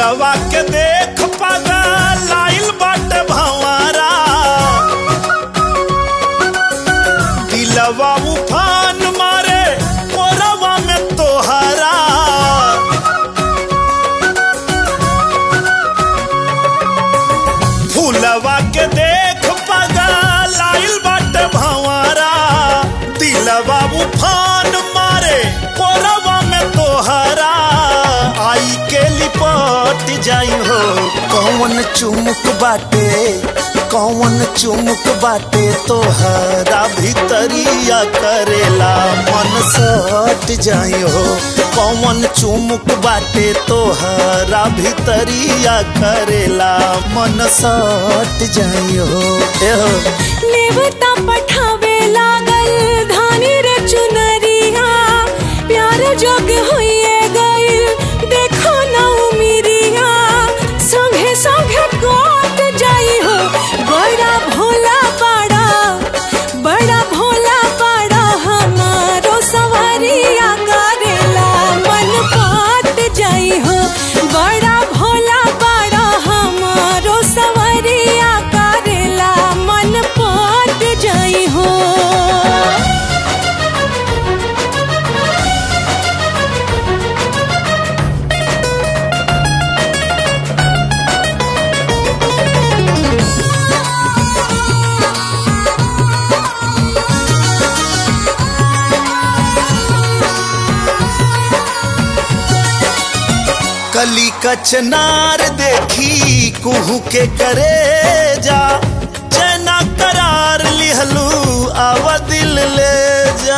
दिलवा के देख पागा लाइल बाटे भंवरा दिलवा उफान मारे मोरवा में तोहरा फूलवा के देख पागा लाइल बाटे भंवरा दिलवा उफान मारे मोरवा में तोहरा आई के लिपट जाई हो कौन चुमुक बाटे कौन चुमुक बाटे तोहरा भीतरिया करेला मन सट जाई हो कौन चुमुक बाटे तोहरा भीतरिया करेला मन सट जाई हो ए हो नेवता पठावे लागल धानी रे चुनरिया प्यार जोग होइए गइल देखो ना उमिरिया संगे संगे कोट जाई हो बड़ा भोला पाड़ा बड़ा भोला पाड़ा हमारो सवारिया करेला मन पाट जाई हो बड़ा भोला पाड़ा हमारो सवारिया करेला मन पाट जाई हो कली कचनार देखी कुहू के करे जा चैना करार लिहलू आव दिल ले जा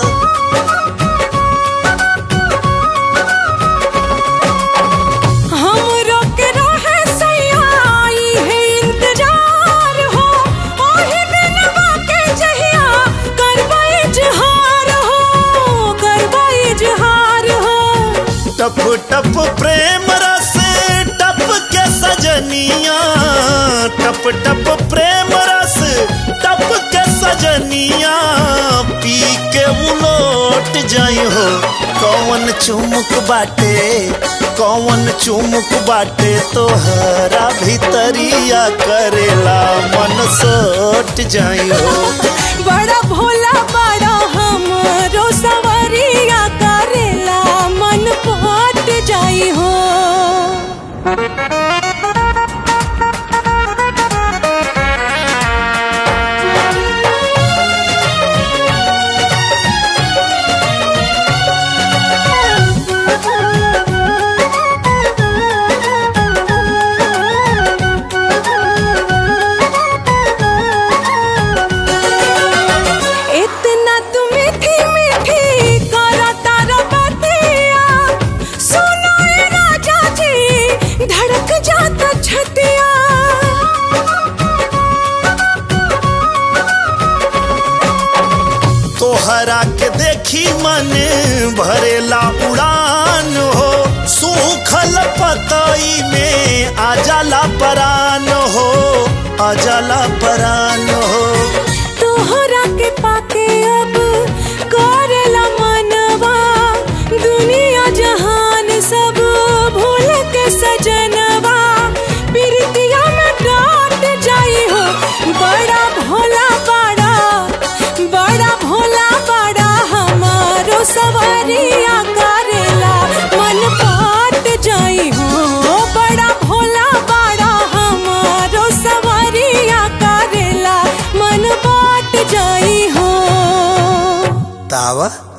हमरो के रहे सयाई है इंतजार हो ओही दिनवा के जहिया करबा इजहार हो करबा इजहार हो टप टप प्रेम रस टप के सजनिया टप टप प्रेम रस टप के सजनिया पी के उलोट जाई हो कौन चुमुक बाटे कौन चुमुक बाटे तोहरा भीतरिया करेला मन सोट जाई हो बड़ा भोला बड़ा हमरो सवरिया करेला मन पाट जाई हो इतना तू मीठी मीठी करा तारा बतिया सुनो ए राजा जी धड़क जाता छतिया तोहरा के देखी मन भरेला उड़ान हो सूखल पतई में आजाला परान हो आजाला परान हो तोहरा के पाके अब करेला मनवा दुनिया जहान सब भूल के सजनवा प्रीतिया में डाट जाई हो बड़ा भोला बड़ा बड़ा भोला बड़ा हमारो सवारिया करेला मन पाट जाई हो बड़ा भोला बड़ा हमारो सवारिया करेला मन पाट जाई हो तावा